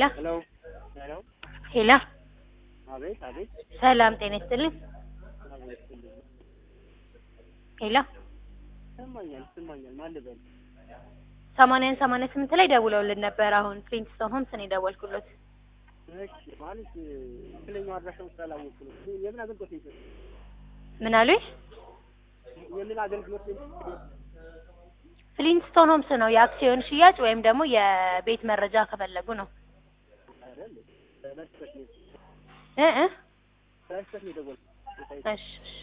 ሄሎ ሄሎ ሄሎ አቤት አቤት ሰላም ጤና ይስጥልኝ። ሄሎ ይሰማኛል ይሰማኛል ማን ልበል ሰማንያን ሰማንያ ስምንት ላይ ደውለውልን ነበር። አሁን ፍሊንትስቶን ሆምስ ነው የደወልኩሎት። እሺ ማለት ትክክለኛው አድራሻውን ስላላወቅኩ ነው የምን አገልግሎት ነው የሚሰጡት? ምን አሉኝ? የምን አገልግሎት ነው የሚሰጡት? ፍሊንትስቶን ሆምስ ነው የአክሲዮን ሽያጭ ወይም ደግሞ የቤት መረጃ ከፈለጉ ነው አይደል በመስጠት ነው እ እ በመስጠት ነው የደወልኩት እሺ እሺ